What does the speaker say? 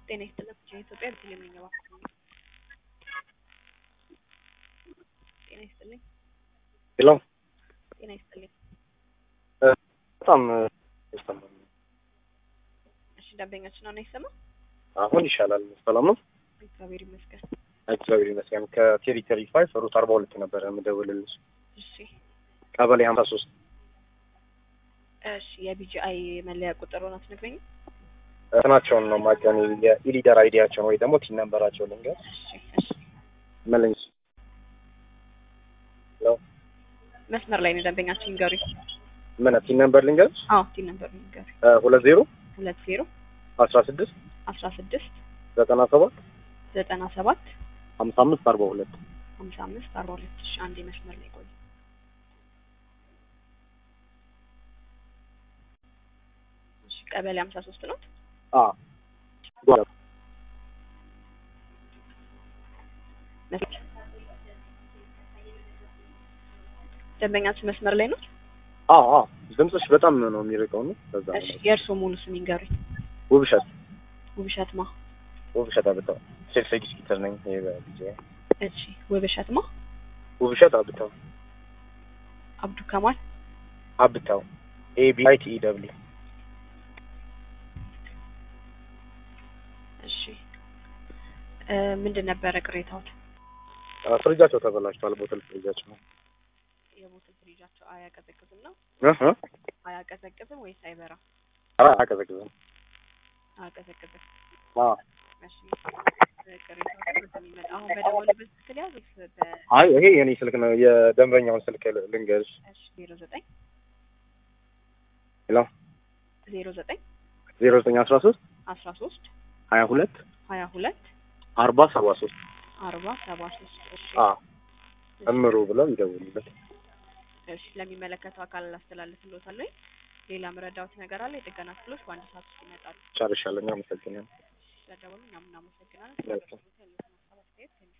ጤና ይስጥልን የኢትዮጵያ ቤተልሔም ነኝ እባክዎ ጤና ይስጥልኝ ሄሎ ጤና ይስጥልኝ በጣም ይሰማል። እሺ ደንበኛችን አሁን አይሰማም አሁን ይሻላል። ሰላም ነው? እግዚአብሔር ይመስገን እግዚአብሔር ይመስገን። ከቴሪተሪ ፋይቭ ሩት አርባ ሁለት ነበረ የምደውልልሽ እሺ ቀበሌ ሀምሳ ሶስት እሺ የቢጂአይ መለያ ቁጥር ሆና ትነግረኝ እንትናቸውን ነው ማቀን የኢሊደር አይዲያቸውን ወይ ደግሞ ቲን ነንበራቸው ልንገር እሺ እሺ መለኝ መስመር ላይ ነው ደንበኛችን ይንገሩኝ ምን ቲን ነንበር ልንገር አዎ ቲን ነበር ይንገሩኝ ሁለት ዜሮ ሁለት ዜሮ አስራ ስድስት አስራ ስድስት ዘጠና ሰባት ዘጠና ሰባት ሀምሳ አምስት አርባ ሁለት ሀምሳ አምስት አርባ ሁለት እሺ አንዴ መስመር ላይ ቆይ እሺ ቀበሌ ሀምሳ ሶስት ነው ጓ ደንበኛችን መስመር ላይ ነው አዎ አዎ ድምፅሽ በጣም ነው የሚርቀው ነው በዛ እሺ ነው የእርስዎ ሙሉ ስም ይንገሩኝ ውብሸት ውብሸት ማ ውብሸት አብታው ሴልስ ኤግዚኪተር ነኝ ይሄ በጊዜ እሺ ውብሸት ማ ውብሸት አብታው አብዱ ከማል አብታው ኤ ቢ አይ ቲ ኢ ደብሊው እሺ እ ምንድን ነበረ ቅሬታዎት ፍሪጃቸው ተበላሽቷል። ቦትል ፍሪጃቸው ነው የቦትል ፍሪጃቸው አያቀዘቅዝም ነው እህ አያቀዘቅዝም ወይስ አይበራም ኧረ አያቀዘቅዝም። አያቀዘቅዝም አዎ እሺ ቅሬታዎት በሚመጣ አሁን በደወሉበት ስልክ ሊያዝ ወይስ በ አይ ይሄ የኔ ስልክ ነው። የደንበኛውን ስልክ ል- ልንገርሽ። እሺ ዜሮ ዘጠኝ ሄሎ ዜሮ ዘጠኝ ዜሮ ዘጠኝ አስራ ሶስት አስራ ሶስት ሀያ ሁለት ሀያ ሁለት አርባ ሰባ ሶስት አርባ ሰባ ሶስት እሺ አዎ እምሩ ብለው ይደውሉበት። እሺ ለሚመለከተው አካል ላስተላልፍልዎታለሁ ሌላ ምረዳዎት ነገር አለ የጥገና ክፍሎች በአንድ ሰዓት ውስጥ ይመጣሉ ጨርሻለሁ። አመሰግናለሁ። ስለደወሉ እኛም እናመሰግናለን መልካም። ስለደወሉት ያለውን ሀሳብ አስተያየት